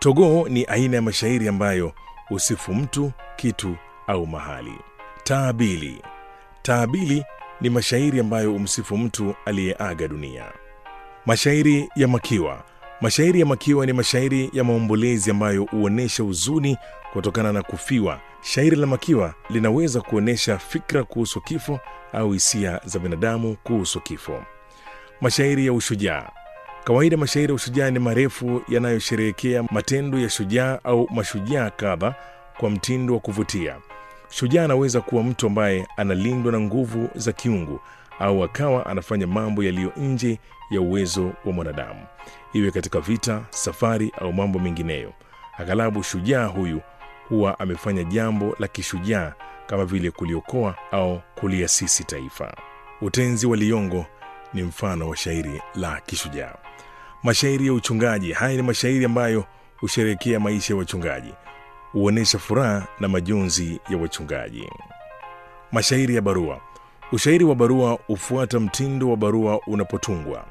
Togoo ni aina ya mashairi ambayo husifu mtu, kitu au mahali. Taabili. Taabili ni mashairi ambayo humsifu mtu aliyeaga dunia. Mashairi ya makiwa. Mashairi ya makiwa ni mashairi ya maombolezi ambayo huonyesha huzuni kutokana na kufiwa. Shairi la makiwa linaweza kuonyesha fikra kuhusu kifo au hisia za binadamu kuhusu kifo. Mashairi ya ushujaa. Kawaida mashairi ya ushujaa ni marefu yanayosherehekea matendo ya shujaa au mashujaa kadha kwa mtindo wa kuvutia. Shujaa anaweza kuwa mtu ambaye analindwa na nguvu za kiungu au akawa anafanya mambo yaliyo nje ya uwezo wa mwanadamu, iwe katika vita, safari au mambo mengineyo. Aghalabu shujaa huyu huwa amefanya jambo la kishujaa kama vile kuliokoa au kuliasisi taifa. Utenzi wa Liyongo ni mfano wa shairi la kishujaa. Mashairi ya uchungaji. Haya ni mashairi ambayo husherehekea maisha ya wachungaji, huonyesha furaha na majonzi ya wachungaji. Mashairi ya barua. Ushairi wa barua hufuata mtindo wa barua unapotungwa.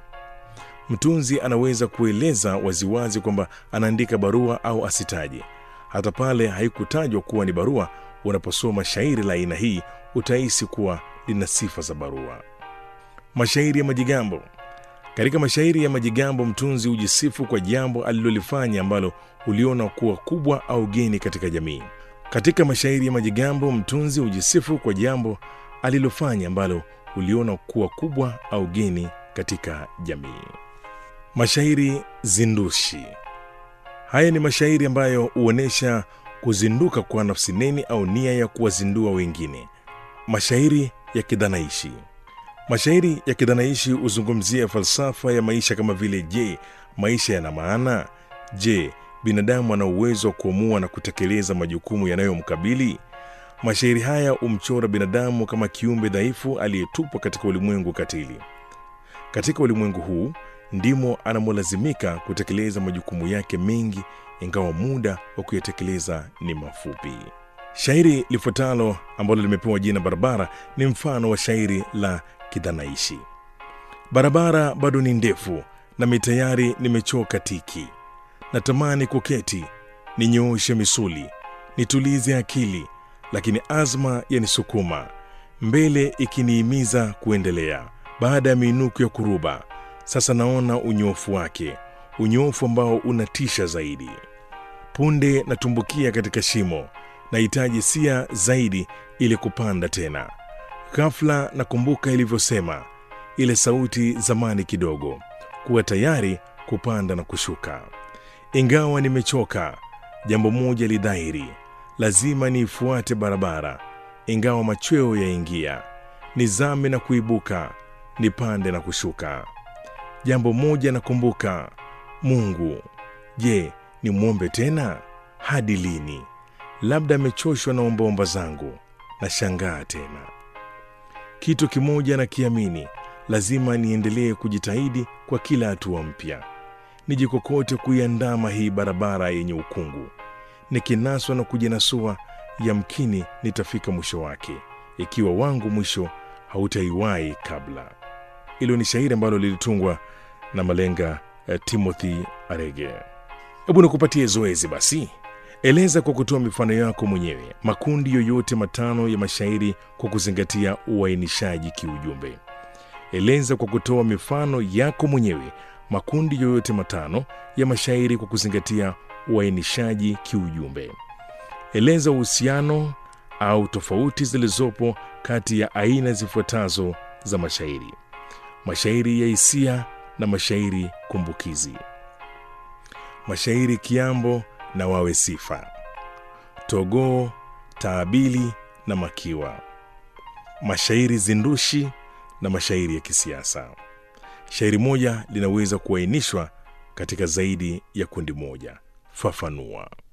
Mtunzi anaweza kueleza waziwazi kwamba anaandika barua au asitaje. Hata pale haikutajwa kuwa ni barua, unaposoma shairi la aina hii utahisi kuwa lina sifa za barua. Mashairi ya majigambo. Katika mashairi ya majigambo, mtunzi hujisifu kwa jambo alilolifanya ambalo uliona kuwa kubwa au geni katika jamii. Katika mashairi ya majigambo, mtunzi hujisifu kwa jambo alilofanya ambalo uliona kuwa kubwa au geni katika jamii. Mashairi zindushi. Haya ni mashairi ambayo huonyesha kuzinduka kwa nafsi neni au nia ya kuwazindua wengine. Mashairi ya kidhanaishi. Mashairi ya kidhanaishi huzungumzia falsafa ya maisha kama vile: je, maisha yana maana? Je, binadamu ana uwezo wa kuamua na kutekeleza majukumu yanayomkabili? Mashairi haya humchora binadamu kama kiumbe dhaifu aliyetupwa katika ulimwengu katili. Katika ulimwengu huu ndimo anamolazimika kutekeleza majukumu yake mengi, ingawa muda wa kuyatekeleza ni mafupi. Shairi lifuatalo ambalo limepewa jina Barabara ni mfano wa shairi la kidhanaishi. Barabara bado ni ndefu, nami tayari nimechoka tiki. Natamani kuketi, ninyooshe misuli, nitulize akili, lakini azma yanisukuma mbele, ikiniimiza kuendelea. Baada ya miinuko ya kuruba, sasa naona unyofu wake, unyofu ambao unatisha zaidi. Punde natumbukia katika shimo, nahitaji sia zaidi ili kupanda tena. Ghafla nakumbuka ilivyosema ile sauti zamani kidogo, kuwa tayari kupanda na kushuka. Ingawa nimechoka, jambo moja lidhahiri, lazima niifuate barabara. Ingawa machweo yaingia, nizame na kuibuka, nipande na kushuka. Jambo moja nakumbuka, Mungu. Je, nimwombe tena? Hadi lini? Labda amechoshwa na ombaomba zangu. Nashangaa tena. Kitu kimoja nakiamini, lazima niendelee kujitahidi kwa kila hatua mpya, nijikokote kuiandama hii barabara yenye ukungu. Nikinaswa na kujinasua, yamkini nitafika mwisho wake, ikiwa wangu mwisho hautaiwahi kabla. Hilo ni shairi ambalo lilitungwa na malenga eh, Timothy Arege. Hebu nikupatie zoezi basi. Eleza kwa kutoa mifano yako mwenyewe makundi yoyote matano ya mashairi kwa kuzingatia uainishaji kiujumbe. Eleza kwa kutoa mifano yako mwenyewe makundi yoyote matano ya mashairi kwa kuzingatia uainishaji kiujumbe. Eleza uhusiano au tofauti zilizopo kati ya aina zifuatazo za mashairi: mashairi ya hisia na mashairi kumbukizi, mashairi kiambo na wawe sifa, togoo, taabili na makiwa, mashairi zindushi na mashairi ya kisiasa. Shairi moja linaweza kuainishwa katika zaidi ya kundi moja. Fafanua.